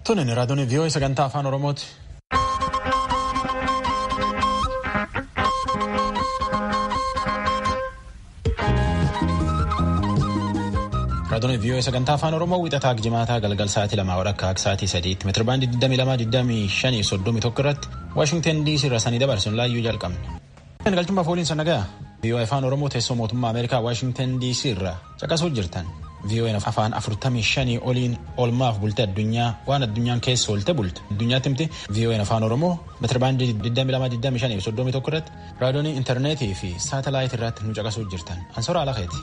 Tunin raadiyoon vii'oo sagantaa afaan Oromooti. Raadiyoon vii'oo sagantaa afaan Oromoo wixataa jimaataa galgal sa'aatii lamaa walakkaa akka sa'aatii sadiitti meetirabaandii 22 21 irratti Waashingtan DC irra sanii dabarsuun laayyuu jalqabne. Galchummaa fooliin sannagaa vii'oo afaan Oromoo teessoo mootummaa Ameerikaa Waashingtan DC irra caqasuu jirtan. vii'oo'een afaan 45 oliin oolmaaf bulte addunyaa waan addunyaan keessa oolte bulte addunyaatti himti vii'oo'een afaan oromoo meetirabaandii 2225 irratti raadiyoonii intarneetii fi saatalaayit irratti nu caqasuu jirtan ansora alakeeti.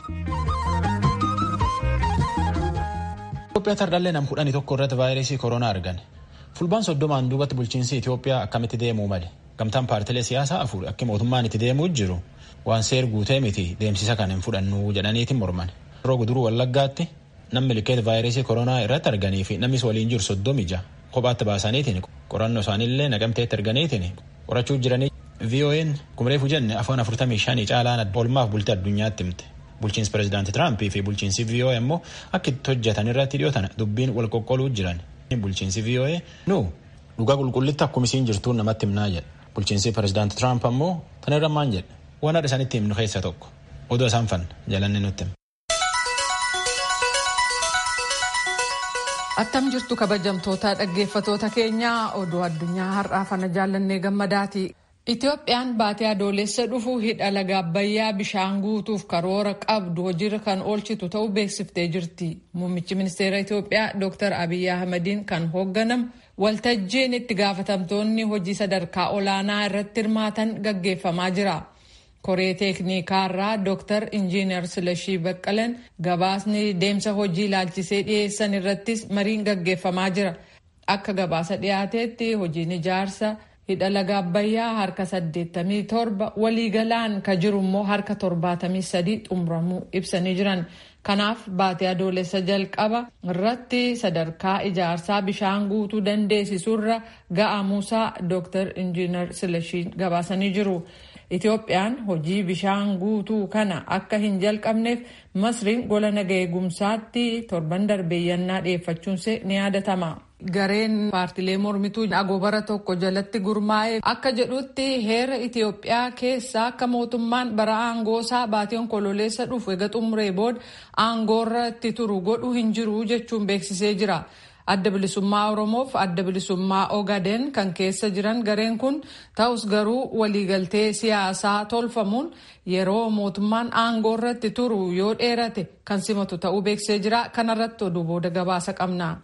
Itoophiyaa tardaallee nam kudhanii tokko irratti vaayirasii koronaa argan fulbaan soddomaan duubatti bulchiinsi Itoophiyaa akkamitti deemuu male gamtaan paartilee siyaasaa afur akka mootummaan itti deemuu jiru waan seer guutee miti deemsisa kan hin fudhannu jedhaniitiin morman. Yeroo guduruu wallaggaatti namni likeet vaayirasii koronaa irratti arganii fi namnis waliin jiru soddomi ija kophaatti baasaniitiin qorannoo isaaniillee naqamteetti arganiitiin qorachuu jiranii VOA'n kumreefu jenne afaan 45 caalaan oolmaaf bultii addunyaatti himte. Bulchiinsi pireezidaantii Tiraampii fi bulchiinsi VOA immoo akka itti hojjetan irratti dhiyootan dubbiin wal qoqqooluu jiran. Bulchiinsi VOA nu dhugaa qulqullitti akkuma isiin jirtuun namatti himnaa jedha. Bulchiinsi pireezidaantii Tiraamp ammoo tan irra maan jedha. Waan haadha isaanitti himnu keessaa tokko. Odoo isaan fanna jalanne nutti hima. Attam jirtu kabajamtoota dhaggeeffatoota keenyaa oduu addunyaa har'aa fana jaallannee gammadaati. Itoophiyaan baatee adoolessa dhufu hidha laga Abbayyaa bishaan guutuuf karoora qabdu hojiirra kan oolchitu ta'uu beeksiftee jirti. Muummichi ministeera Itoophiyaa Dr. Abiyyi Ahmadiin kan hoogganamu waltajjiin itti gaafatamtoonni hojii sadarkaa olaanaa irratti hirmaatan gaggeeffamaa jira. koree teeknikaarraa Dr. Injiinar Silashii Baqqalan gabaasni deemsa hojii ilaalchisee dhiyeessan irrattis mariin gaggeeffamaa jira. Akka gabaasa dhiyaateetti hojiin ijaarsa hidha laga Abbayyaa harka 87 waliigalaan ka jiru immoo harka 73 xumuramuu ibsanii jiran. Kanaaf baatee adoolessa jalqaba irratti sadarkaa ijaarsaa bishaan guutuu dandeessisurra ga'amuusaa Dr. Injiinar Silashiin gabaasanii jiru. Itoophiyaan hojii bishaan guutuu kana akka hin jalqabneef masriin gola naga eegumsaatti torban darbeeyyannaa dhiyeeffachuunsee ni yaadatama. Gareen paartilee mormituu agoobara tokko jalatti gurmaa'e akka jedhutti heera Itoophiyaa keessaa akka mootummaan bara aangoosaa baatii onkololeessa dhufu eega xumuree booda aangoorra itti turu godhu hin jiru jechuun beeksisee jira. Adda bilisummaa Oromoof adda bilisummaa Ogaden kan keessa jiran gareen kun ta'us garuu waliigaltee siyaasaa tolfamuun yeroo mootummaan aangoo irratti turu yoo dheerate kan simatu ta'uu beeksisee jira. Kanarratti oduu booda gabaasa qabna.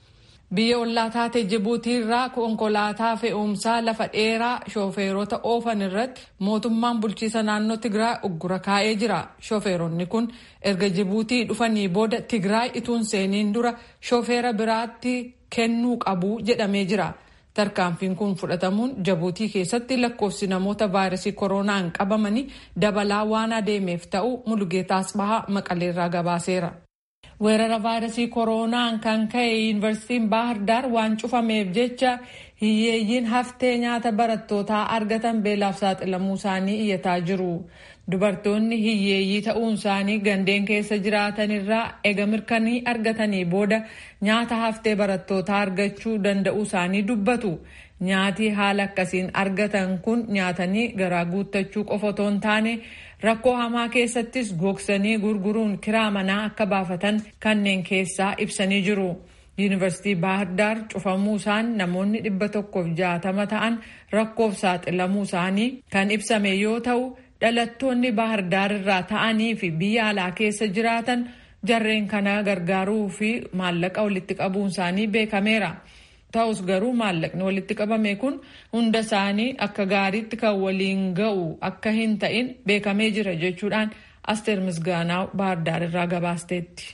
Biyya ollaa taate Jibuutii irraa konkolaataa fe'umsaa lafa dheeraa shoofeerota oofan irratti mootummaan bulchiisa naannoo Tigraay uggura kaa'ee jira. Shoofeeronni kun erga Jibuutii dhufanii booda Tigraay ituun seeniin dura shoofeera biraatti kennuu qabu jedhamee jira. Tarkaanfiin kun fudhatamuun Jibuutii keessatti lakkoofsi namoota vaayirasii koronaan qabamanii dabalaa waan adeemeef ta'u Mulugeetaa Asbahaa Maqaleerraa gabaaseera. weerara vaayirasii koronaan kan ka'e yuunivarsiitiin baahar daar waan cufameef jecha hiyyeeyyiin haftee nyaata barattootaa argatan beelaaf saaxilamuu isaanii iyyataa jiru. Dubartoonni hiyyeeyyii ta'uun isaanii gandeen keessa jiraatan irraa ega mirkanii argatanii booda nyaata haftee barattootaa argachuu danda'uu isaanii dubbatu. Nyaati haala akkasiin argatan kun nyaatanii garaa guuttachuu qofa otoo hin taane rakkoo hamaa keessattis gogsanii gurguruun kiraa manaa akka baafatan kanneen keessaa ibsanii jiru. Yuunivarsiitii Baahirdaar cufamuu isaan namoonni dhibba tokkoof jaatama ta'an rakkoof saaxilamuu isaanii kan ibsame yoo ta'u dhalattoonni Baahirdaar irraa ta'anii fi biyya alaa keessa jiraatan jarreen kana gargaaruu fi maallaqa walitti qabuun isaanii beekameera. Ta'us garuu maallaqni walitti qabame kun hunda isaanii akka gaariitti kan waliin ga'u akka hin ta'in beekamee jira jechuudhaan Asteer Misgaanaa Baahirdaar irraa gabaasteetti.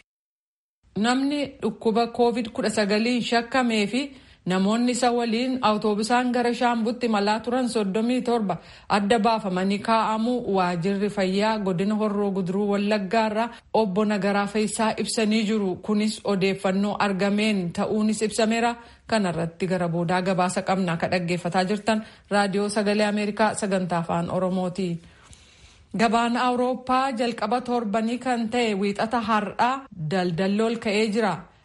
Namni dhukkuba COVID-19 shakkamee fi namoonni isa waliin awutoobisaan gara shaambutti malaa turan 37 adda baafamanii kaa'amuu waajirri fayyaa godina horroo guduruu wallaggaarraa obbo Nagaraa Feessaa ibsanii jiru. Kunis odeeffannoo argameen ta'uunis ibsameera. Kanarratti gara boodaa gabaasa qabna ka dhaggeeffataa jirtan raadiyoo sagalee Ameerikaa sagantaa afaan Oromooti. Gabaan Awurooppaa jalqaba torbanii kan ta'e wiixata har'aa daldalli ol ka'ee jira.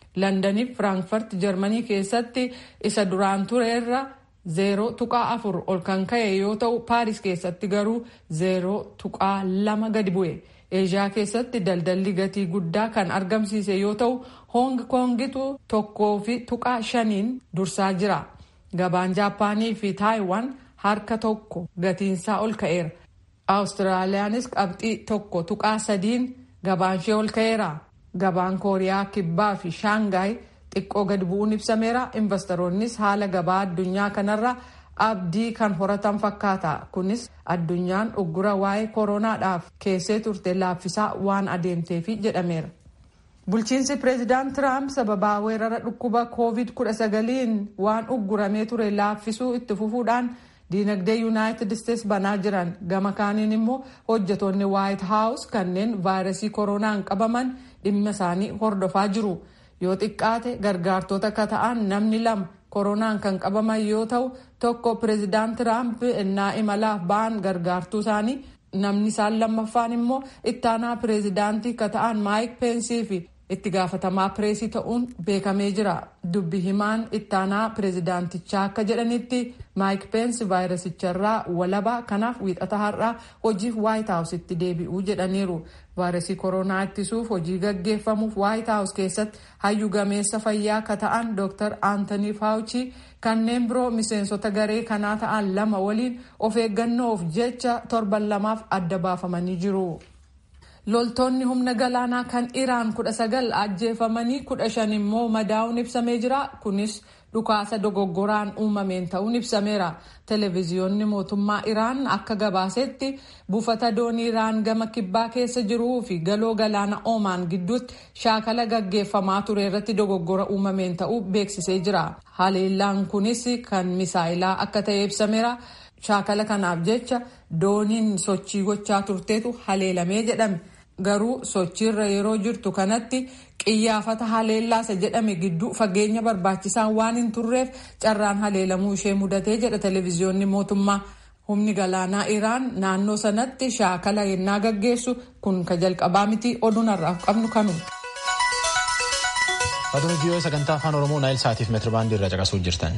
Landaniif Firaanfurt Jarmanii keessatti isa duraan tureerra zeeroo tuqaa afur ol kan ka'e yoo ta'u Paaris keessatti garuu zeeroo tuqaa lama gadi bu'e. Eeshiyaa keessatti daldalli gatii guddaa kan argamsiise yoo ta'u Hoong Koongitu tokkoo fi tuqaa shaniin dursaa jira. Gabaan Jaappaanii fi Taayiwaan harka tokko gatiinsaa ol ka'eera. Awustiraaliyaanis qabxii tokko tuqaa sadiin gabaanshee ol ka'eera. Gabaan Kooriyaa Kibbaa fi Shaangaay xiqqoo gadi bu'uun ibsameera. Investoroonnis haala gabaa addunyaa kanarra abdii kan horatan fakkaata. Kunis addunyaan uggura waa'ee koronaadhaaf keessee turte laaffisaa waan adeemteefi jedhameera. Bulchiinsi pireezidaant Tiraamp sababaa weerara dhukkuba COVID-19 waan ugguramee ture laaffisuu itti fufuudhaan diinagdee yuunaayitid isteets banaa jiran gama kaaniin immoo hojjetoonni waayit haawus kanneen vaayirasii koronaan qabaman dhimma isaanii hordofaa jiru. Yoo xiqqaate gargaartota akka ta'an namni lama koronaan kan qabaman yoo ta'u tokko pireezidaant Tiraamp innaa imalaaf ba'an gargaartuu isaanii namni isaan lammaffaan immoo ittaanaa pireezidaantii akka ta'an maayik peensii fi itti gaafatamaa pireesii ta'uun beekamee jira. Dubbi himaan ittaanaa pireezidaantichaa akka jedhanitti maayik peensi vaayirasicharraa walabaa kanaaf wiixata har'aa hojiif waayit haawusitti deebi'uu jedhaniiru. Vaayirasii koronaa ittisuuf hojii gaggeeffamuuf waayit haawus keessatti hayyu gameessa fayyaa akka ta'an Dr. Aantanii Faawuchi kanneen biroo miseensota garee kanaa ta'an lama waliin of eeggannoof jecha torban lamaaf adda baafamanii jiru. loltoonni humna galaanaa kan iraan kudha sagal ajjeefamanii kudha shan immoo madaa'uun ibsamee jira kunis dhukaasa dogoggoraan uumameen ta'uun ibsameera televiziyoonni mootummaa iraan akka gabaasetti buufata doonii iraan gama kibbaa keessa jiruu fi galoo galaana oomaan gidduutti shaakala gaggeeffamaa ture irratti dogoggora uumameen ta'uu beeksisee jira haleellaan kunis kan misaayilaa akka ta'e ibsameera shaakala kanaaf jecha dooniin sochii gochaa turteetu haleelamee jedhame garuu sochiirra yeroo jirtu kanatti qiyyaafata haleellaasa jedhame gidduu fageenya barbaachisaan waan hin turreef carraan haleelamuu ishee mudatee jedha televiziyoonni mootummaa humni galaanaa iraan naannoo sanatti shaakala yennaa gaggeessu kun ka jalqabaa miti oduun har'aaf qabnu kanu. Aduun viiyoo sagantaa afaan Oromoo Naayil Saatiif meetirabaandii irra caqasuu jirtan.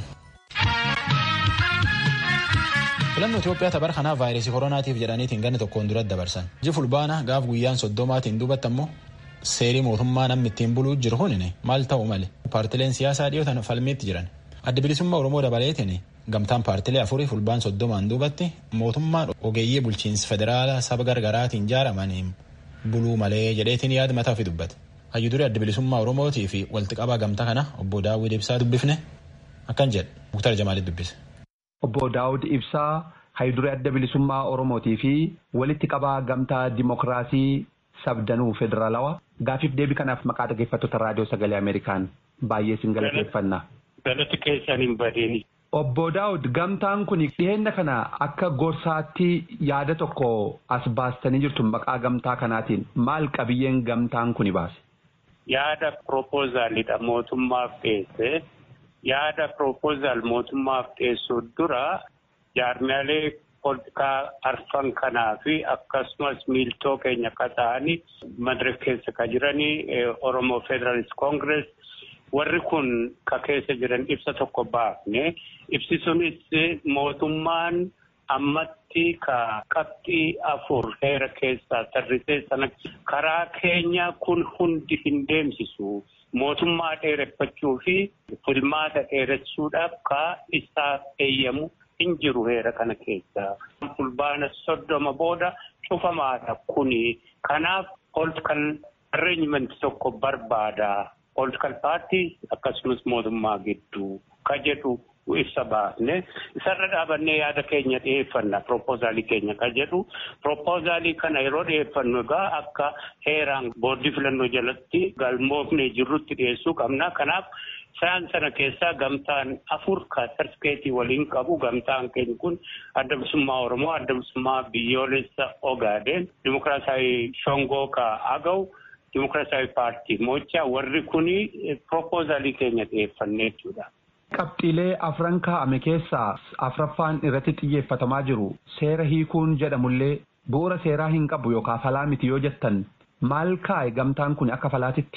filannoo Itoophiyaa tapar kanaaf vaayirasii koronaatiif jedhaniitiin ganna tokkoon duratti dabarsan. Iji fulbaana gaaf guyyaan soddomaatiin duubatti ammoo seerii mootummaa namni ittiin buluu jiru hunine maal ta'u male paartileen siyaasaa dhiyootan falmiitti jiran. Adda bilisummaa Oromoo dabaleetiin gamtaan paartilee afurii fulbaan soddomaan duubatti mootummaan ogeeyyii bulchiinsa federaalaa saba gargaraatiin ijaaramaniin buluu malee jedheetiin yaada mataa ofii dubbate. Hayyudurii adda bilisummaa Oromootii fi walitti qabaa gamtaa kana obbo Daawwid Ibsaa dubbifne akkan jedhe Muktar Jamaalit dubbise. Obbo Daawud Ibsaa hayyudurii adda bilisummaa Oromootii fi walitti qabaa gamtaa Dimookiraasii sabdanuu federaalawaa gaafiif deebii kanaaf maqaa dhaggeeffattoota raadiyoo sagalee Ameerikaan baay'ee sin galateeffanna. Galati keessan hin badeen. Obbo Daawud gamtaan kun dhiheenya kana akka gorsaatti yaada tokko as baastanii jirtu maqaa gamtaa kanaatiin maal qabiyyeen gamtaan kuni baase? Yaada proposaalidha mootummaaf dhiyeesse. Yaada proposal mootummaaf dhiyeessuu dura jaarmiyaalee politikaa arfan kanaa fi akkasumas miiltoo keenya akka ta'anii madara keessa ka jiranii Oromoo Federalist Congress warri kun ka keessa jiran ibsa tokko baafne ibsi sunis mootummaan ammatti ka qabxii afur heera keessaa tarrisee sana karaa keenya kun hundi hin deemsisu. mootummaa dheereffachuu fi filmaata dheeressuudhaaf ka isaaf eeyyamu hin jiru heera kana keessa. Fulbaana soddoma booda cufamaadha kuni. Kanaaf political arrangement tokko barbaada. Political parties akkasumas mootummaa gidduu ka jedhu ibsa baafne isarra dhaabannee yaada keenya dhiyeeffanna proposaalii keenya ka jedhu proposaalii kana yeroo dhiyeeffannu egaa akka heeraan boordii filannoo jalatti galmoofnee jirrutti dhiyeessuu qabna kanaaf isaan sana keessaa gamtaan afur ka sartikeetii waliin qabu gamtaan keenya kun adda bilisummaa oromoo adda bilisummaa biyyoolessa ogaadeen dimokiraasii shongoo ka agaw dimokiraasii paartii mocha warri kuni proposaalii keenya dhiyeeffannee jechuudha. Qabxiilee afran kaa'ame keessaa afraffaan irratti xiyyeeffatamaa jiru seera hiikuun jedhamullee bu'uura seeraa hin qabu yookaan falaa miti yoo jettan maal kaa'e gamtaan kun akka falaatitti.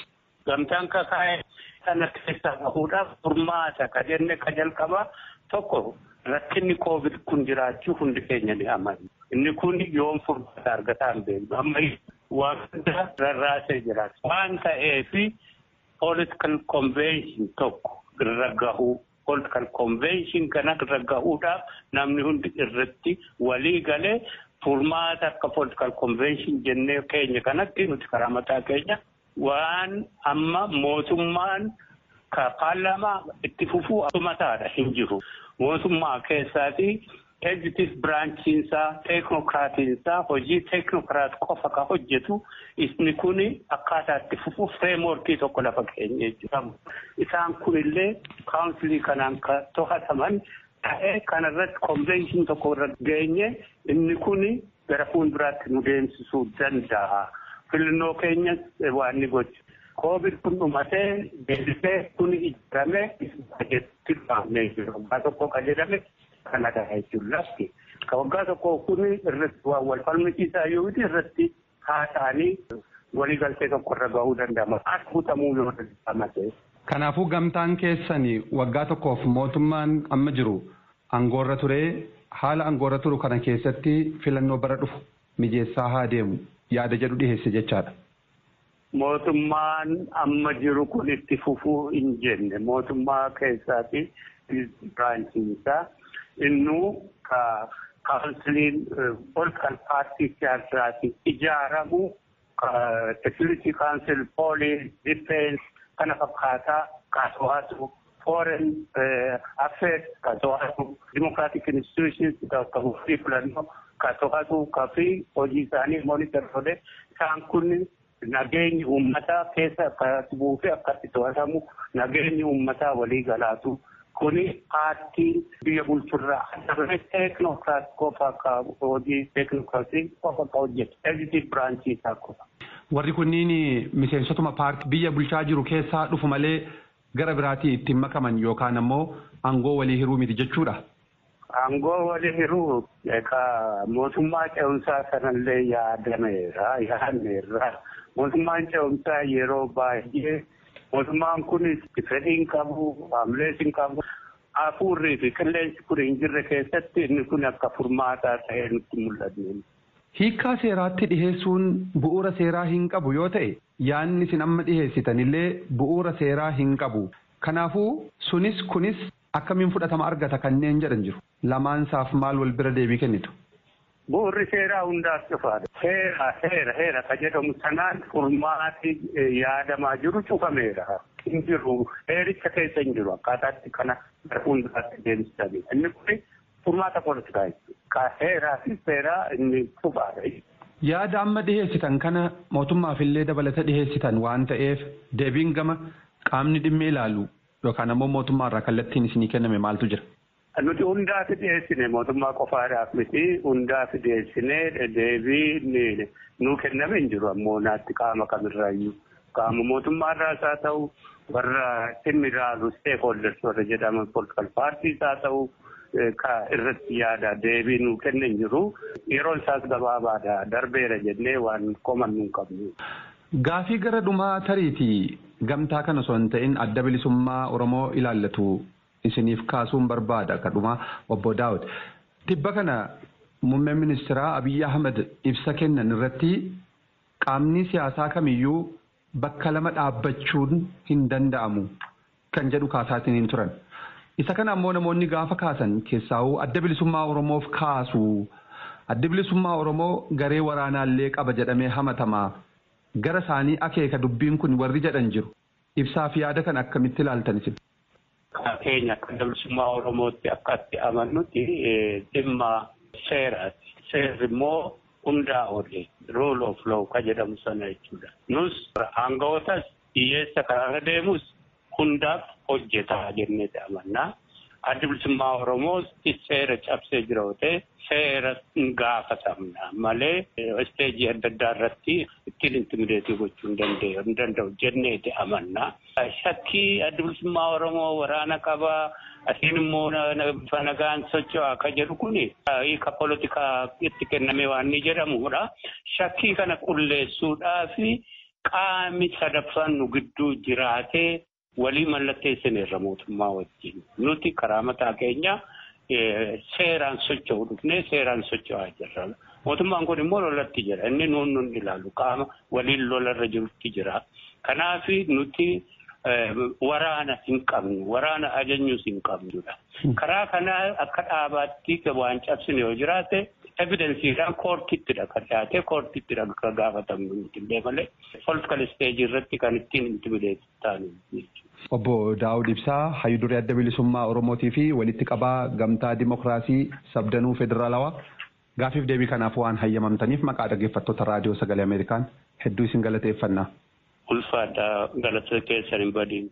gamtaan kakaa'e kana keessaa bahuudhaaf furmaata ka jenne ka jalqabaa tokko rakkinni koovid kun jiraachuu hundi keenya ni amanna. Inni kun yoom furmaata argataa hin beeknu. Amma waan hunda rarraasee jira. Waan ta'eef political convention tokko irra gahuu political convention kana irra gahuudhaaf namni hundi irratti walii galee furmaata akka political convention jennee keenya kanatti nuti karaa mataa keenya waan amma mootummaan ka paarlaamaa itti fufuu mataadha hin jiru. Mootummaa keessaati executive branchiinsaa teeknokraatiinsaa hojii teeknokraat qofa ka hojjetu isni kun akkaataa itti fufu fireemworkii tokko lafa keenya jechuudha. Isaan kunillee kaawunsilii kanaan ka to'ataman ta'ee kanarratti konvenshin tokko irra geenye inni kun gara fuulduraatti nu deemsisuu danda'a. Filannoo keenyas waan ni gochu. Koovid kun dhumatee deebisee kun ijaaramee bajetti baafnee jiru. Waggaa tokko kan jedhame kana ta'a jechuun lafti. Ka waggaa tokko kun irratti waan wal falmisiisaa yoo irratti haasa'anii waliigaltee tokko irra gahuu danda'ama. As guutamuu yoo danda'amate. Kanaafuu gamtaan keessanii waggaa tokkoof mootummaan amma jiru aangoorra turee haala aangoorra turu kana keessatti filannoo bara dhufu mijeessaa haa deemu yaada jedhu dhiheesse jechaadha. Mootummaan amma jiru kun itti fufuu hin jenne mootummaa keessaati biraanchiinsaa innuu ka kaansiliin political paartii siyaasaati ijaaramu security council police defense kana fakkaataa kaasoo'atu foreign affairs kaasoo'atu democratic institutions ka muftii filannoo kaasoo'atu ka fi hojii isaanii monitor godhe isaan kun nageenyi uummataa keessa akkatti buufee akkatti to'atamu nageenyi uummataa walii galaatu kuni paartiin biyya bulchurraa adda teeknokraat qofa akka hojii teeknokraatii qofa akka hojjetu executive branchii isaa qofa. Warri kunniin miseensotuma paartii biyya bulchaa jiru keessaa dhufu malee gara biraatii ittiin makaman yookaan ammoo aangoo walii hiruu miti jechuudha. Aangoo walii hiruu mootummaa ce'umsaa sanallee yaadameera yaadneerra. Mootummaan ce'umsaa yeroo baay'ee mootummaan kunis fedhiin qabu haamlees hin qabu hafuurrii fi qilleensi kun hin jirre keessatti inni kun akka furmaataa ta'ee nutti mul'atu. Hiikkaa seeraatti dhiheessuun bu'uura seeraa hin qabu yoo ta'e yaanni isin amma dhiheessitanillee bu'uura seeraa hin qabu. Kanaafuu sunis kunis akkamiin fudhatama argata kanneen jedhan jiru. Lamaansaaf maal wal bira deebii kennitu? Bu'uurri seeraa hundaaf cufaadha. Seera seera seera ka jedhamu sanaan furmaati yaadamaa jiru cufameera. Hin jiru heericha keessa hin jiru akkaataatti kana gara fuulduraatti deemsisanii. Inni kun furmaata poolitikaa jechuudha. Ka seeraa fi seeraa inni cufaadha. Yaada amma dhiheessitan kana mootummaafillee dabalata dhiheessitan waan ta'eef deebiin gama qaamni dhimmi ilaalu yookaan ammoo mootummaarraa kallattiin isinii kenname maaltu jira? Nuti hundaaf dhiyeessine mootummaa qofaadhaaf miti hundaaf dhiyeessine deebii nuu kenname hin jiru ammoo naatti qaama kamirraayyuu qaama mootummaarraas haa ta'u warra dhimmi ilaalu stakeholders warra jedhaman political parties haa ta'u ka irratti yaada deebii nuu kenne hin jiru yeroon isaas gabaabaadha darbeera jennee waan koman nuun qabnu. Gaafii gara dhumaa tariitii gamtaa kana osoo hin ta'in adda bilisummaa Oromoo ilaallatu isiniif kaasuun barbaada kadhuma obbo Daawud. Tibba kana muummeen ministeeraa Abiyyi Ahmed ibsa kennan irratti qaamni siyaasaa kamiyyuu bakka lama dhaabbachuun hin danda'amu kan jedhu kaasaatiin hin turan. Isa kana ammoo namoonni gaafa kaasan keessaa'uu adda bilisummaa Oromoof kaasu. Adda bilisummaa Oromoo garee waraanaallee qaba jedhamee hamatamaa. Gara isaanii akeeka dubbiin kun warri jedhan jiru. Ibsaa fi yaada kan akkamitti ilaaltan isin? keenya akka bilisummaa Oromootti akkatti amannutti dhimma seeraati. Seerri immoo hundaa oole rule of law ka jedhamu sana jechuudha. Nus aanga'ootas hiyyeessa karaarra deemus hundaaf hojjetaa jennee amannaa. Addi bilisummaa Oromoos seera cabsee jira yoo ta'e seera gaafatamna malee isteejii adda addaa irratti ittiin intimideetii gochuu hin danda'u jenneeti amannaa. Shakkii addi bilisummaa Oromoo waraana qabaa asiin immoo bifa nagaan socho'aa akka jedhu kun hiika poolitikaa itti kenname waan ni jedhamudha. Shakkii kana qulleessuudhaaf qaami sadaffaan nu gidduu jiraatee walii mallatteessineerra mootummaa wajjin. Nuti karaa mataa keenya seeraan socho'u dhufnee seeraan socho'aa jirra. Mootummaan kun immoo lolatti jira. Inni nuun nun ilaalu qaama waliin lolarra jirutti jira. Kanaaf nuti waraana hin qabnu. Waraana ajajnuus hin qabnudha. Karaa kanaa akka dhaabaatti waan cabsine yoo jiraate evidensiidhaan koortiittidha kan dhiyaate koortiittidha kan gaafatamnu nuti illee malee politikal isteejii irratti kan ittiin intimideetti taanu Obbo Daawud Ibsaa Hayyudurii Adda Bilisummaa Oromootii fi walitti qabaa gamtaa Dimokiraasii Sabdanuu Federaalawaa gaafiif deebii kanaaf waan hayyamamtaniif maqaa dhaggeeffattoota raadiyoo sagalee Ameerikaan hedduu isin galateeffanna. Ulfaadha galata keessan hin badiin.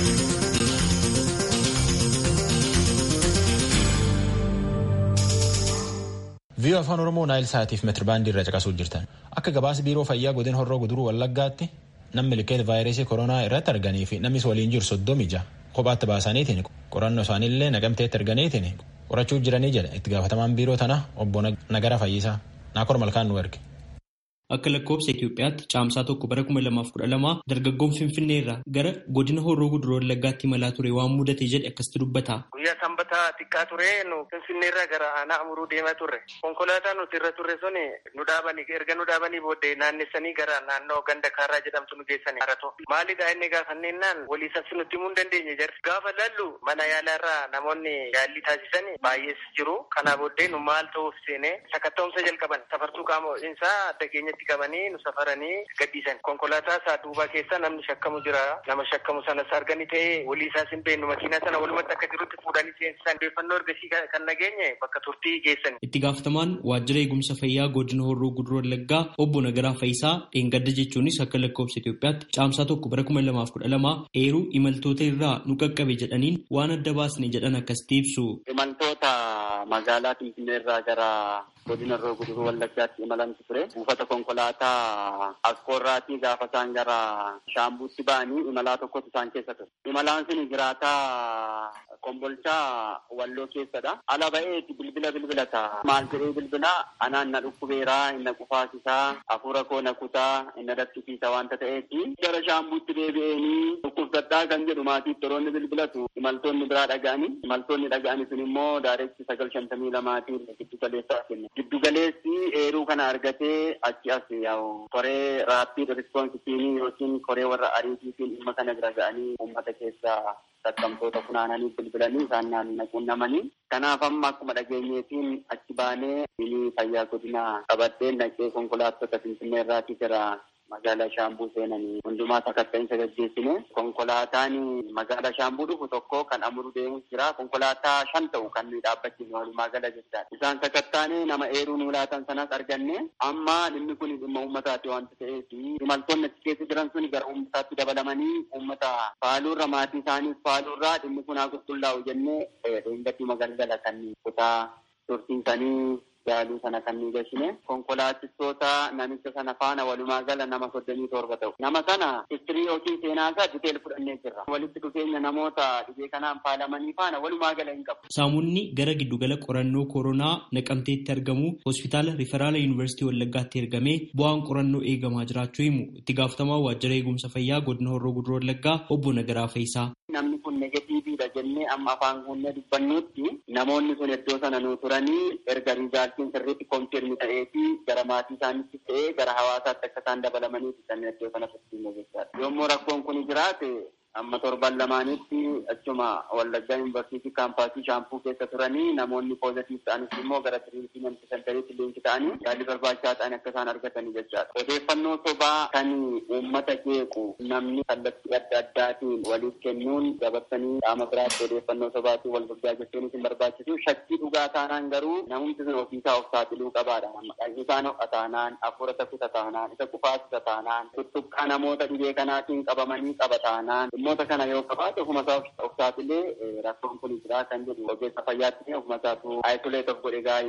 viiyoo afaan oromoo naayil saatiif meetirbaandii irra caqasuu jirtan akka gabaasa biiroo fayyaa godina horroo guduruu wallaggaatti namni likeet vaayirasii koronaa irratti arganii fi namnis waliin jiru soddomi ija kophaatti baasaniitiin qorannoo isaaniillee naqamteetti arganiitiin qorachuu jiranii jedha itti gaafatamaan biiroo tana obbo Nagara Fayyisaa naakor malkaan nu erge. Akka lakkoofsa Itoophiyaatti caamsaa tokko bara kuma lamaaf kudha lama dargaggoon Finfinnee irraa gara godina horroo guduruu wallaggaatti imalaa ture waan mudate jedhe akkasitti dubbata. Guyyaa sanbataa xiqqaa ture nu Finfinnee irraa gara aanaa amuruu deemaa turre. Konkolaataan nuti irra turre sun nu dhaabanii erga nu dhaabanii booddee naannessanii gara naannoo ganda kaarraa jedhamtu nu geessanii harato. Maalidhaa inni gaafanneenaan walii sabsi nutti himuu hin dandeenye jarri. Gaafa lallu mana yaalaa irraa namoonni yaallii taasisan baay'ees jiru. Kanaa booddee nu maal ta'uuf seene sakatta'umsa jalqaban safartuu qaama ho'iinsaa adda keenyatti qabanii nu safaranii gadhiisan. Konkolaataa isaa duubaa keessa namni shakkamu jira. Nama shakkamu sanas arganii ta'ee walii isaas hin beeknu makiinaa sana walumatti akka jirutti fuudhanii seensisan. Odeeffannoo ergasii kan nageenye bakka turtii geessan. Itti gaafatamaan waajjira eegumsa fayyaa godina horroo guduruu wallaggaa obbo Nagaraa Fayisaa dheengadda jechuunis akka lakkoofsa Itoophiyaatti caamsaa tokko bara kuma lamaaf kudha lama eeruu imaltoota irraa nu qaqqabe jedhaniin waan adda baasne jedhan akkasitti ibsu. Imaltoota magaalaa Finfinnee irraa gara godina horroo guduruu wallaggaatti imalantu ture. Buufata konkolaataa Askoorraatii gaafa isaan gara Shaambuutti ba'anii imalaa tokkotu isaan keessa ture. Imalaan sun jiraataa Kombolchaa Walloo keessadha. Ala ba'eeti bilbila bilbilata. Maal jedhee bilbila anaan na dhukkubeeraa, inna qufaasisaa, hafuura koo na kutaa, inna daffisiisa wanta ta'eeti. Gara Shaambuutti deebi'eenii dhukkubsadhaa kan jedhu maatii toroonni bilbilatu imaltoonni biraa dhaga'anii. Imaltoonni dhaga'anii sun immoo daareessi sagal shantamii lamaatiin giddu galeessaa kenna. Giddu galeessi eeruu kana argatee achi as yaa'u koree raappiid rispoonsitiinii yookiin koree warra ariitiitiin dhimma kana bira ga'anii uummata keessaa sassabamtoota funaananii bilbilanii isaan naquunnamanii. Kanaaf amma akkuma dhageenyeetiin achi baanee inni fayyaa godina qabadhee naqee konkolaattota Finfinnee irraatii gara magaalaa Shaambuu seenanii hundumaa sakatta'insa gaggeessine konkolaataan magaalaa Shaambuu dhufu tokko kan amuru deemus jira konkolaataa shan ta'u kan nuyi dhaabbachiifne walumaa gala jechaadha. Isaan sakattaane nama eeruu nuu laatan sanas arganne amma dhimmi kun dhimma uummataati wanta ta'eef imaltoonni achi keessa jiran sun gara uummataatti dabalamanii uummata faaluurra maatii isaaniif faaluurraa dhimmi kun haa qulqullaa'u jennee dheengadii magaalaa kan kutaa tursiisanii yaaluu sana kan nu gashine konkolaachistoota namicha sana faana walumaa gala nama soddomii torba ta'u. Nama sana istirii yookiin seenaa isaa diteel fudhannee jirra. Walitti dhufeenya namoota dhibee kanaan faalamanii faana walumaa gala hin qabu. Saamunni gara giddugala qorannoo koronaa naqamteetti argamu hospitaala riferaala yuunivarsiitii Wallaggaatti ergamee bu'aan qorannoo eegamaa jiraachuu himu itti gaafatamaa waajjira eegumsa fayyaa godina horroo guduruu Wallaggaa obbo Nagaraa Fayisaa. Namni kun negatiiviidha jennee amma afaan guunnee dubbannuutti namoonni sun iddoo sana nu turanii erga riizaaltiin sirriitti koonfirmi ta'ee fi gara maatii isaaniitti ta'ee gara hawaasaatti akka isaan dabalamanii kanneen iddoo sana tursiifne jechaadha. Yommuu rakkoon kun jiraate amma torban lamaanitti achuma Wallaggaa yuunivarsiitii kaampaasii shaampuu keessa turanii namoonni poozitiif ta'anis immoo gara tiriitimenti sentariitti liinki ta'anii yaalii barbaachisaa ta'an akka isaan argatanii jechaadha. Odeeffannoo sobaa kan uummata jeequ namni kallattii adda addaatiin waliif kennuun dabarsanii qaama biraatti odeeffannoo sobaatiin wal gurgaa jechuun isin barbaachisu shakkii dhugaa taanaan garuu namumti sun ofiisaa of saaxiluu qabaadha. Isaan ho'a taanaan, hafuura takuta taanaan, isa kufaasisa taanaan, tuttuqqaa namoota dhibee kanaatiin qabamanii qaba taanaan dhimmoota kana yoo qabaate ofuma isaa of saaxilee rakkoon kun jira kan jedhu ogeessa fayyaatti ofuma isaatu ayisoleet of godhe gaariidha jechuu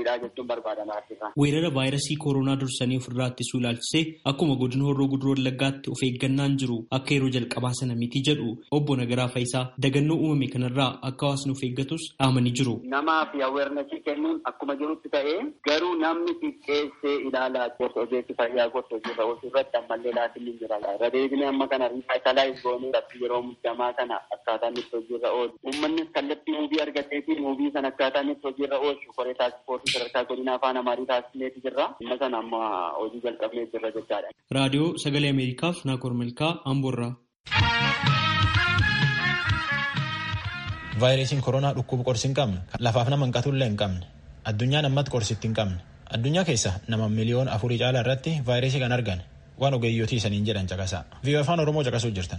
jechuun barbaadan asirraa. Weerara vaayirasii koronaa dursanii ofirraa ittisuu ilaalchisee akkuma godina horroo guduroo wallaggaatti of eeggannaan jiru akka yeroo jalqabaa sana miti jedhu obbo Nagaraa Faayisaa dagannoo uumame kanarraa akka hawaasni of eeggatus dhaamanii jiru. Namaa fi aweernasii kennuun akkuma jirutti ta'ee garuu namni xiqqeessee ilaalaa gorsa ogeessi fayyaa gorsa hojiirra oolchuu irratti ammallee laatiin ni jira. Irra deebinee amma kana riisaayitalaayis goonee irratti yeroo muddamaa kana akkaataan itti hojiirra oolu. Uummannis kallattii muubii argatee fi muubii sana akkaataan itti hojiirra oolchu koree taasifootii sadarkaa godina afaan amaarii taasisneeti jirra. Amma sana amma hojii jalqabnee jirra jechaadha. Raadiyoo Sagalee Ameerikaaf Naakoor Malkaa Amboorraa. vaayirasiin koronaa dhukkuba qorsi hin qabne lafaaf nama hanqatullee hin qabne addunyaan ammatti qorsitti hin qabne addunyaa keessa nama miliyoona afurii caalaa irratti vaayirasii kan argan waan ogeeyyotii isaniin jedhan caqasaa viiyoo afaan oromoo caqasuu jirtan.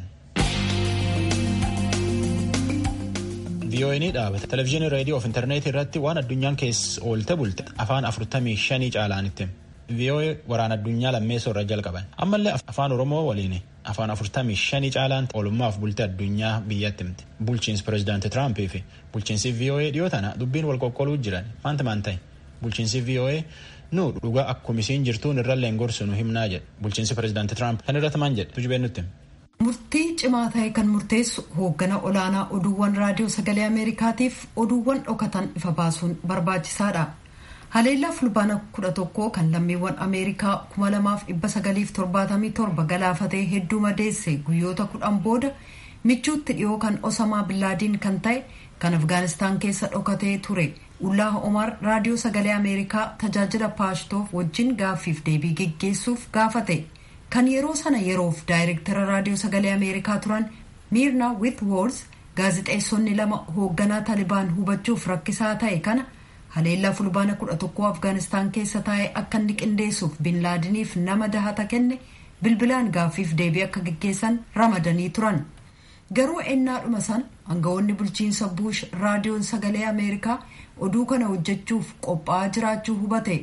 viiyoo'inii dhaabata televizyiinii reediyoo fi intarneetii irratti waan addunyaan keessa oolte bulte afaan afurtamii shanii caalaanitti viiyoo'ee waraana addunyaa lammeessoo irra jalqaban ammallee afaan oromoo waliin afaan afurtamii shanii caalaan oolummaaf bulte addunyaa biyyatti himti bulchiinsi pireezidaanti tiraampii fi bulchiinsi viiyoo'ee dhiyoo tana dubbiin wal qoqqooluu jiran maanta maan ta'e bulchiinsi viiyoo'ee nu dhugaa akkuma isiin jirtuun irrallee hin gorsu nu himnaa jedhe bulchiinsi pireezidaanti tiraamp kan irratti maan jedhe tujubeen nutti. murtii cimaa ta'e kan murteessu hooggana olaanaa oduuwwan raadiyoo sagalee ameerikaatiif oduuwwan dhokatan ifa baasuun barbaachisaadha. haleellaa fulbaana kudha tokkoo kan lammiiwwan ameerikaa kuma lamaaf dhibba sagaliif torbaatamii torba galaafatee hedduu madeesse guyyoota kudhan booda michuutti dhiyoo kan osamaa billaadiin kan ta'e kan afgaanistaan keessa dhokatee ture ullaa omar raadiyoo sagalee ameerikaa tajaajila paashtoof wajjin gaaffiif deebii geggeessuuf gaafate kan yeroo sana yeroof daayirektara raadiyoo sagalee ameerikaa turan miirna with wars gaazixeessonni lama hoogganaa talibaan hubachuuf rakkisaa ta'e kana haleellaa fulbaana kudha tokkoo afgaanistaan keessa taa'ee akka inni qindeessuuf binlaadiniif nama dahata kenne bilbilaan gaaffiif deebii akka geggeessan ramadanii turan garuu ennaadhuma san aangawoonni bulchiinsa buush raadiyoon sagalee ameerikaa oduu kana hojjechuuf qophaa'aa jiraachuu hubate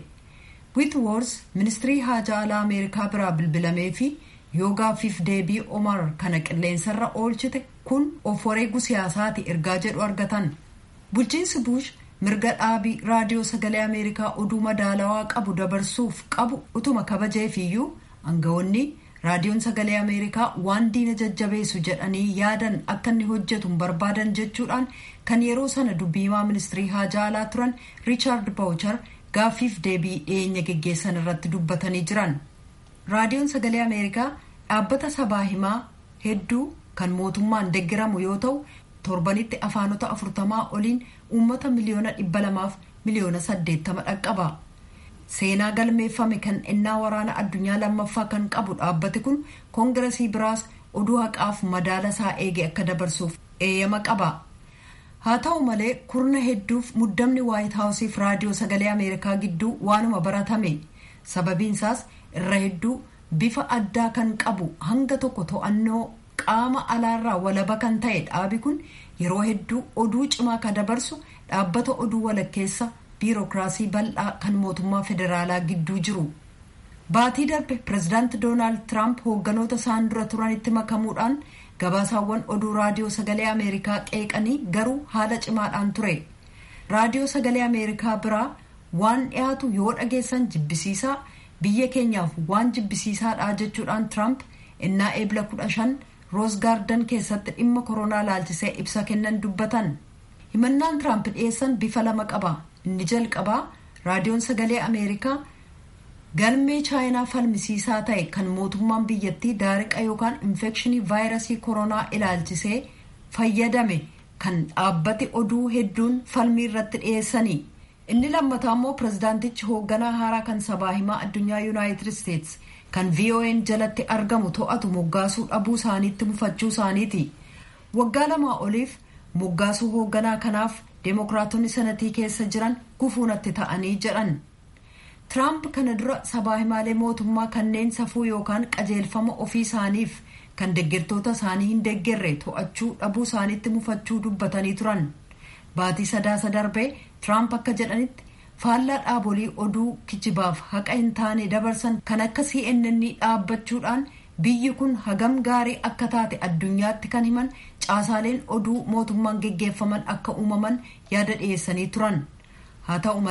witwors ministirii haajaa alaa ameerikaa biraa bilbilamee fi yoo gaaffiif deebii omar kana qilleensarra oolchite kun of wareegu siyaasaati ergaa jedhu argatan bulchiinsi buush mirga dhaabii raadiyoo sagalee ameerikaa oduu madaalawaa qabu dabarsuuf qabu utuma kabajeefiyyuu aangawoonni raadiyoon sagalee ameerikaa waan diina jajjabeessu jedhanii yaadan akka inni hojjetu barbaadan jechuudhaan kan yeroo sana dubbiimaa ministirii haajaa alaa turan riichaard baawuchar gaaffiif deebii dhiyeenya geggeessan irratti dubbatanii jiran raadiyoon sagalee ameerikaa dhaabbata sabaa himaa hedduu kan mootummaan deggiramu yoo ta'u torbanitti afaanota afurtamaa oliin uummata miliyoona dhibba lamaaf miliyoona saddeettama dhaqqaba seenaa galmeeffame kan ennaa waraana addunyaa lammaffaa kan qabu dhaabbati kun koongiresii biraas oduu haqaaf madaala isaa eege akka dabarsuuf eeyyama qaba haa ta'u malee kurna hedduuf muddamni waayit haawusiif raadiyoo sagalee ameerikaa gidduu waanuma baratame sababiinsaas irra hedduu bifa addaa kan qabu hanga tokko to'annoo qaama alaarraa walaba kan ta'e dhaabi kun yeroo hedduu oduu cimaa kan dabarsu dhaabbata oduu walakkeessa biirokiraasii bal'aa kan mootummaa federaalaa gidduu jiru baatii darbe pireezidaanti doonaald tiraamp hoogganoota isaan dura turanitti makamuudhaan gabaasaawwan oduu raadiyoo sagalee ameerikaa qeeqanii garuu haala cimaadhaan ture raadiyoo sagalee ameerikaa biraa waan dhiyaatu yoo dhageessan jibbisiisaa biyya keenyaaf waan jibbisiisaadha jechuudhaan tiraamp innaa eebla kudha shan roos gaardan keessatti dhimma koronaa laalchisee ibsa kennan dubbatan himannaan tiraamp dhiyeessan bifa lama qaba inni jalqabaa raadiyoon sagalee ameerikaa galmee chaayinaa falmisiisaa ta'e kan mootummaan biyyattii daariqa yookaan infekshinii vaayirasii koronaa ilaalchisee fayyadame kan dhaabbati oduu hedduun falmii irratti dhiyeessanii inni lammataa immoo pirezidaantichi hoogganaa haaraa kan sabaa himaa addunyaa yuunaayitid isteets kan vo'n jalatti argamu to'atu moggaasuu dhabuu isaaniitti mufachuu isaaniiti waggaa lamaa oliif moggaasuu hoogganaa kanaaf deemokiraatonni sanatii keessa jiran gufuunatti ta'anii jedhan tiraamp kana dura sabaa himaalee mootummaa kanneen safuu yookaan qajeelfama ofii isaaniif kan deeggartoota isaanii hin deeggarre to'achuu dhabuu isaaniitti mufachuu dubbatanii turan baatii sadaasa darbee tiraamp akka jedhanitti faallaa dhaabolii oduu kijibaaf haqa hin taane dabarsan kan akka cnn dhaabbachuudhaan biyyi kun hagam gaarii akka taate addunyaatti kan himan caasaaleen oduu mootummaan geggeeffaman akka uumaman yaada dhiyeessanii turan haa ta'u malee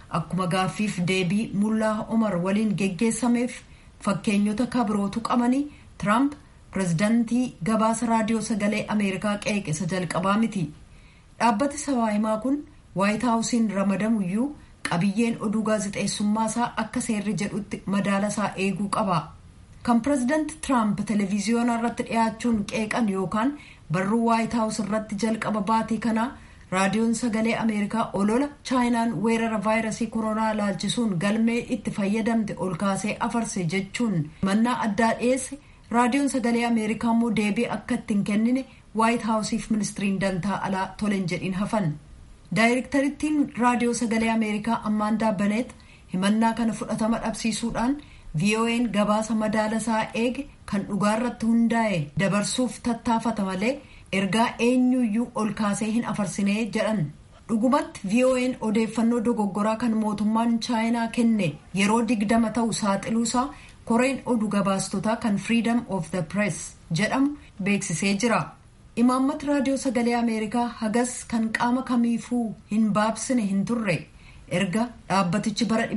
akkuma gaaffiif deebii mullaa omar waliin geggeessameef fakkeenyota kabirootu qabanii tiraamp pirezidaantii gabaasa raadiyoo sagalee ameerikaa qeeqisa jalqabaa miti dhaabbati sabaa himaa kun waayit haawusiin ramadamuyyuu qabiyyeen oduu gaazexeessummaa isaa akka seerri jedhutti madaala isaa eeguu qaba kan pirezidaanti tiraamp televiziyoona irratti dhiyaachuun qeeqan yookaan barruu waayit haawus irratti jalqaba baatii kanaa raadiyoon sagalee ameerikaa olola chaayinaan weerara vaayirasii koronaa laalchisuun galmee itti fayyadamte ol kaasee afarse jechuun mannaa addaa dhiyeesse raadiyoon sagalee ameerikaa immoo deebii akka ittiin kennine waayit haawusiif ministiriin dantaa alaa tolen jedhin hafan daayirektarittiin raadiyoo sagalee ameerikaa ammaandaa baneet himannaa kana fudhatama dhabsiisuudhaan vo'n gabaasa madaala isaa eege kan dhugaarratti hundaa'e dabarsuuf tattaafata malee ergaa eenyuyyuu ol kaasee hin afarsinee jedhan dhugumatti vo'n odeeffannoo dogoggoraa kan mootummaan chaayinaa kenne yeroo digdama ta'u saaxiluusaa koreen oduu gabaastotaa kan freedom of the press jedhamu beeksisee jira imaammati raadiyoo sagalee ameerikaa hagas kan qaama kamiifuu hin baabsine hin turre erga dhaabbatichi bara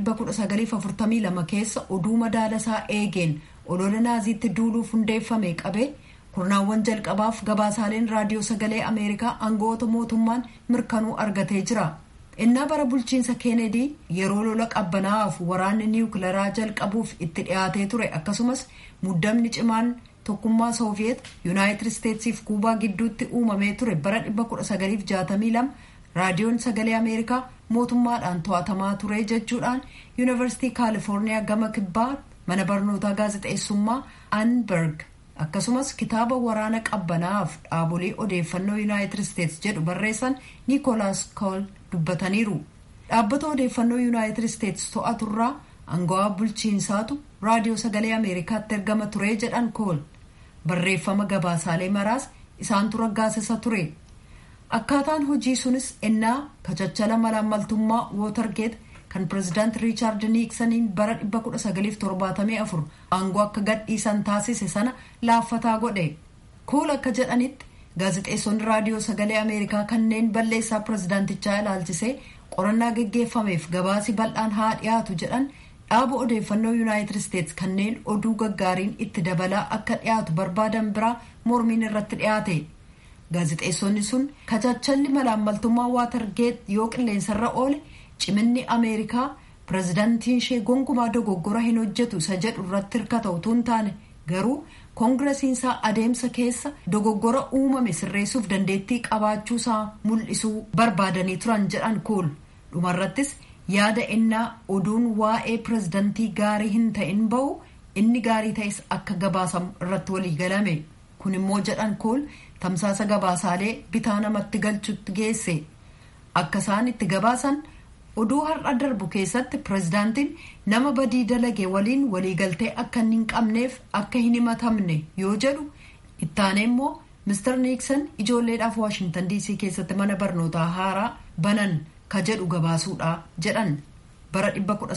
1942 keessa oduu madaalasaa eegeen olola naaziitti duuluuf hundeeffame qabee kurnaawwan jalqabaaf gabaasaaleen raadiyoo sagalee ameerikaa aangoota mootummaan mirkanuu argatee jira innaa bara bulchiinsa keenedii yeroo lola qabbanaa'aaf waraanni niwukilaraa jalqabuuf itti dhiyaatee ture akkasumas muddamni cimaan tokkummaa sooviyeet yuunaayitid isteetsiif kuubaa gidduutti uumamee ture bara 1962 raadiyoon sagalee ameerikaa mootummaadhaan to'atamaa ture jechuudhaan yuunivarsiitii kaalifoorniyaa gama kibbaa mana barnootaa gaazexeessummaa anberg akkasumas kitaaba waraana qabbanaa'aaf dhaabolee odeeffannoo yuunaayitid isteets jedhu barreessan niikoolaas kool dubbataniiru dhaabbata odeeffannoo yuunaayitid isteets to'aturraa angawaa bulchiinsaatu raadiyoo sagalee ameerikaatti ergama ture jedhan kool barreeffama gabaasaalee maraas isaantu raggaasisa ture akkaataan hojii sunis ennaa kachachala malaammaltummaa wootargeet kan pirezidaant riichaard niiksaniin bara 1974 aangoo akka gadhiisan taasise sana laaffataa godhe kool akka jedhanitti gaazexeessonni raadiyoo sagalee ameerikaa kanneen balleessaa pirezidaantichaa ilaalchisee qorannaa geggeeffameef gabaasi bal'aan haa dhiyaatu jedhan dhaaba odeeffannoo yuunaayitid isteets kanneen oduu gaggaariin itti dabalaa akka dhiyaatu barbaadan biraa mormiin irratti dhiyaate gaazexeessonni sun kachachalli malaammaltummaa waatargeet yoo qilleensarra oole ciminni ameerikaa pirezidaantiin ishee gonkumaa dogoggora hin hojjetu isa jedhu irratti hirkata utuu hin taane garuu koongiresiinsaa adeemsa keessa dogoggora uumame sirreessuuf dandeettii qabaachuusaa mul'isuu barbaadanii turan jedhan kool dhumarrattis yaada innaa oduun waa'ee pirezidaantii gaarii hin ta'in bahu inni gaarii ta'es akka gabaasamu irratti walii galame kun immoo jedhan kool tamsaasa gabaasaalee bitaa namatti galchutti geesse akka isaan itti gabaasan oduu har'a darbu keessatti pirezidaantiin nama badii dalage waliin waliigaltee akka hin qabneef akka hin himatamne yoo jedhu ittaanee immoo mister niiksan ijoolleedhaaf waashintan diisii keessatti mana barnootaa haaraa banan ka jedhu gabaasuudha jedhan bara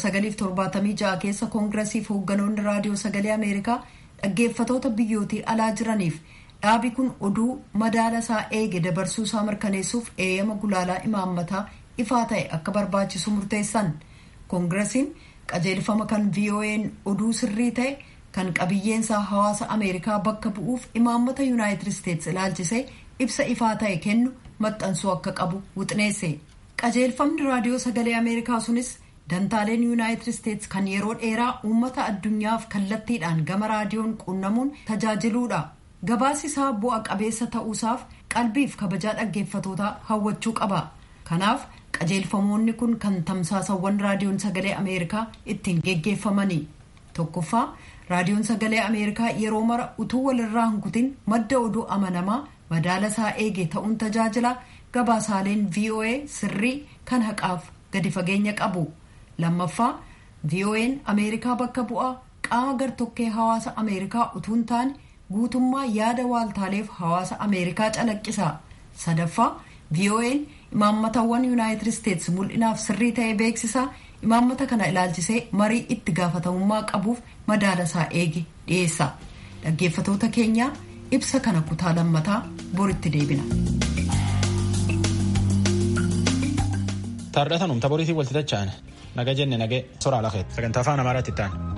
1976 keessa koongiresiif hoogganoonni raadiyoo sagalee ameerikaa dhaggeeffatoota biyyootii alaa jiraniif dhaabi kun oduu madaala isaa eege dabarsuu isaa mirkaneessuuf eeyyama gulaalaa imaammataa ifaa ta'e akka barbaachisu murteessan koongiresiin qajeelfama kan vo'n oduu sirrii ta'e kan qabiyyeensaa hawaasa ameerikaa bakka bu'uuf imaammata yuunaayitid isteets ilaalchisee ibsa ifaa ta'e kennu maxxansuu akka qabu wuxneesse qajeelfamni raadiyoo sagalee ameerikaa sunis dantaaleen yuunaayitid isteets kan yeroo dheeraa uummata addunyaaf kallattiidhaan gama raadiyoon quunnamuun tajaajiluudha gabaasi isaa bu'a qabeessa ta'uusaaf qalbiif kabajaa dhaggeeffatootaa hawwachuu qaba kanaaf qajeelfamoonni kun kan tamsaasawwan raadiyoon sagalee ameerikaa ittiin geggeeffamanii tokkoffaa raadiyoon sagalee ameerikaa yeroo mara utuu walirraa hin kutin madda oduu amanamaa madaala isaa eege ta'uun tajaajila gabaasaaleen voa sirrii kan haqaaf gadi fageenya qabu lammaffaa vo'n ameerikaa bakka bu'aa qaama gartokkee hawaasa ameerikaa utuu hin taane guutummaa yaada waaltaaleef hawaasa ameerikaa calaqqisa sadaffaa vo'n imaammatawwan yuunaayitid isteets mul'inaaf sirrii ta'e beeksisa imaammata kana ilaalchisee marii itti gaafatamummaa qabuuf madaala isaa eege dhiyeessa dhaggeeffatoota keenyaa ibsa kana kutaa lammataa boritti deebina. Taardhatan humta boriitiin walti tacha'an naga jenne nagee soraa lafeet sagantaa afaan amaaraatti ta'an.